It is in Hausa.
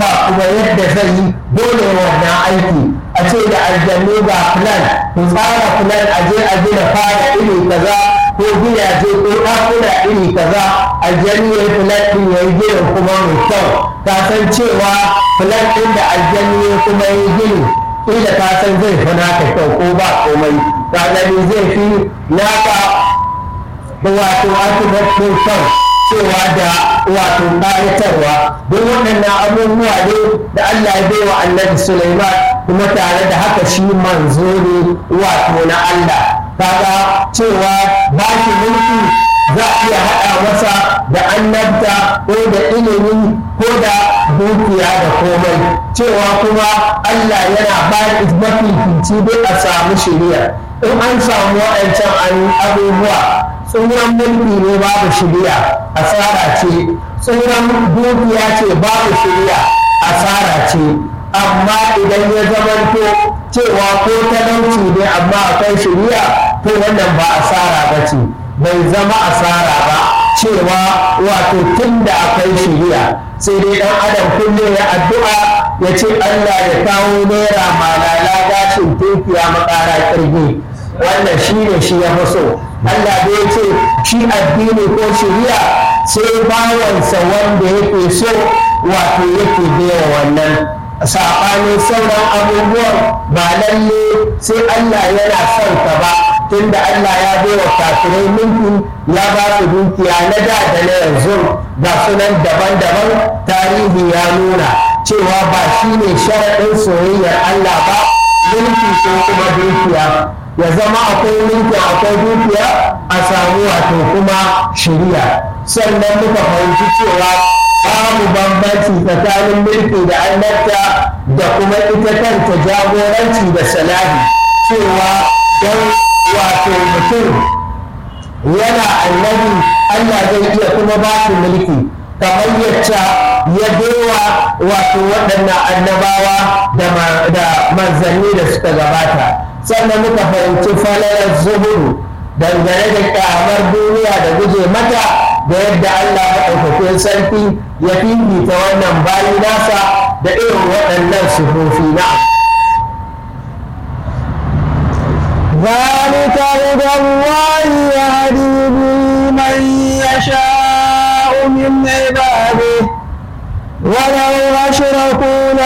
ba kuma yadda zai yi dole wannan aiki a ce da aljannu ga plan ku tsara plan a je a gina fara iri kaza ko gidaje ko ɗakuna iri kaza aljannu ya yi plan ɗin ya yi ginin kuma mai kyau ka san cewa plan ɗin da aljannu ya kuma yi gini kila ka san zai fi naka kyau ko ba komai ka gani zai fi naka wato architecture kyau cewa da wato ƙayatarwa don waɗannan abubuwa ne da Allah ya bai wa annabi Sulaiman kuma tare da haka shi manzo ne wato na Allah kaga cewa ba shi mulki za a iya haɗa masa da annabta ko da ilimi ko da dukiya da komai cewa kuma Allah yana ba mafifici dai a samu shiriya in an samu waɗancan abubuwa tsoron mulki ne babu shiriya asara ce tsoron dukiya ce babu shiriya asara ce amma idan ya zamanto cewa ko talauci ne amma akwai shiriya to wannan ba asara ba ce bai zama asara ba cewa wato tun da akwai shiriya sai dai dan adam kullum ya addu'a ya ce Allah ya kawo naira malala gashin tunkiya makara kirgi wannan shi ne shi ya fi so Allah da ya ce shi addini ko shiriya sai bawansa wanda yake so wato yake biya wannan saɓanin sauran abubuwan ba lalle sai Allah yana son ka ba tunda Allah ya bai wa kafirai mulki ya ba su dukiya na da da na yanzu ga sunan daban-daban tarihi ya nuna cewa ba shi ne sharaɗin soyayyar Allah ba mulki ko kuma dukiya ya zama akwai mulki akwai dukiya a samu wato kuma shiriya sannan muka fahimci cewa babu bambanci tsakanin mulki da annabta da kuma ita kanta jagoranci da salahi cewa don wato mutum yana annabi Allah zai iya kuma ba shi mulki kamar yacca ya bewa wato waɗannan annabawa da manzanni da suka gabata sannan muka fahimci falalar zuhuru dangane da kyamar duniya da guje mata da yadda Allah maɗaukakin sarki ya fifita wannan bayi nasa da irin waɗannan sufofi na ذلك هدى الله يهدي به من يشاء من عباده ولو أشركوا